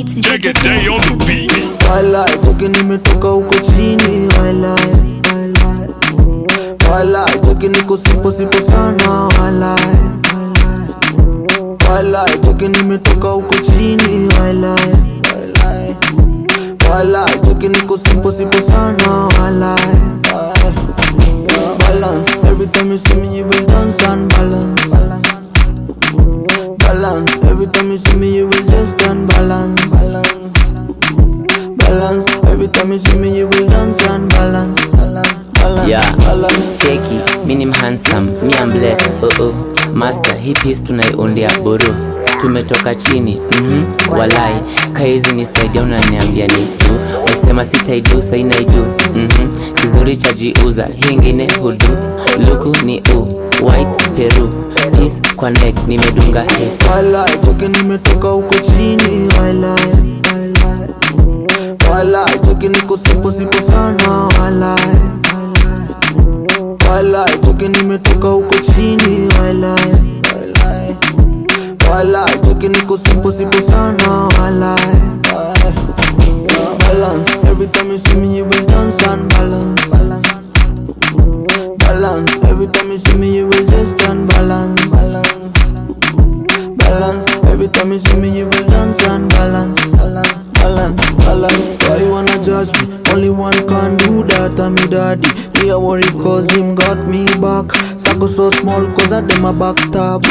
It's Take a day on the beat. Walai, cheki nimetoka huko chini walai, walai. Walai, cheki niko sipo sipo sana walai, walai. Walai, cheki nimetoka huko chini walai, walai. Walai, cheki niko sipo sipo sana walai, walai. Balance, every time you see me you will dance and balance, balance. Balance, every time you see me you will just unbalance, balance. Balance, every time you see me you will dance and balance, balance, balance, Yeah, balance. cheki, mi ni handsome, mi am blessed, oh oh. Master, hii piece tunaiundia buru tumetoka chini mhm, walai kaizi nisaidia unaniambia ni tu wasema sitaidu sainaidu mhm, kizuri cha jiuza hii ingine hudu luku ni u white peru peace kwa neck nimedunga hesi Walai, cheki nimetoka huko chini walai, walai. Walai, cheki niko sipo sipo sana walai, walai. Walai, cheki nimetoka huko chini walai, walai. Walai, cheki niko sipo sipo sana walai, walai. Balance, every time you see me you will dance and balance, balance. Balance, every time you see me you will just unbalance, balance. Balance, every time you see me you will dance and balance, balance, balance, balance. Why you wanna judge me? Only one can do that, I'm me daddy. Me a worry cause him got me back. Sako so small cause I dem a backstab.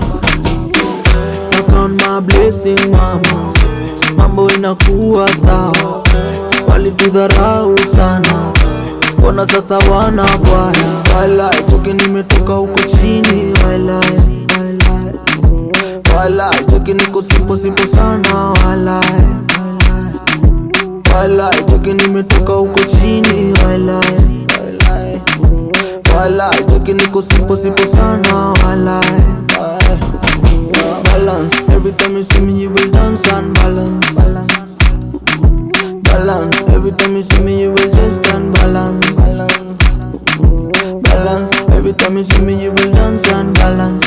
I count my blessing mama, mambo inakuwa sawa. Walitudharau sana, mbona sasa wana bwaya? Walai, choki nimetoka huko chini, walai, walai. Walai, choki niko sipo sipo sana, walai, walai. Walai, choki nimetoka huko chini, walai, walai. Walai, choki niko sipo sipo sana, walai, walai. Balance, every time you see me you will dance and balance, balance. Balance, every time you see me you will just unbalance, balance. Balance, every time you see me you will dance and balance,